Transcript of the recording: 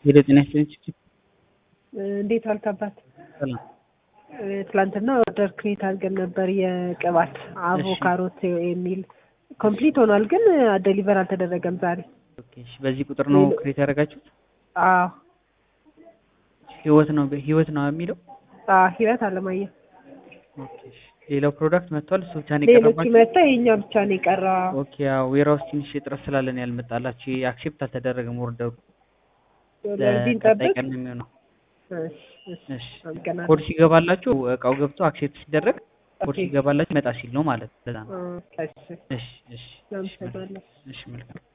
ሄሎ ጤና ይስጥልኝ ችግር እንዴት ዋልክ አባት? ሰላም ትላንትና ኦርደር ክሬት አድርገን ነበር የቅባት አቮካሮት የሚል ኮምፕሊት ሆኗል፣ ግን ደሊቨር አልተደረገም ዛሬ። ኦኬ እሺ በዚህ ቁጥር ነው ክሬት ያደረጋችሁት አዎ ህይወት ነው ህይወት ነው የሚለው አዎ፣ ህይወት አለማየሁ። ኦኬ እሺ ሌላው ፕሮዳክት መጥቷል እሱ ብቻ ነው ሌሎች የቀረባችሁ መጣ፣ የኛ ብቻ ነው የቀረ። ኦኬ ያው ዌራውስ ትንሽ እጥረት ስላለን ያልመጣላችሁ አክሴፕት አልተደረገም ኦርደሩ ለዚህ ለቀጣይ እንጠብቅ። ቀን ነው የሚሆነው እሺ፣ እሺ፣ እሺ አመሰግናለሁ። ኮድ ሲገባላችሁ እቃው ገብቶ አክሴፕት ሲደረግ ኮድ ኦኬ። ሲገባላችሁ መጣ ሲል ነው ማለት ነው ለዛ ነው እ፣ እሺ፣ እሺ እሺ እሺ አመሰግናለሁ። እሺ መልካም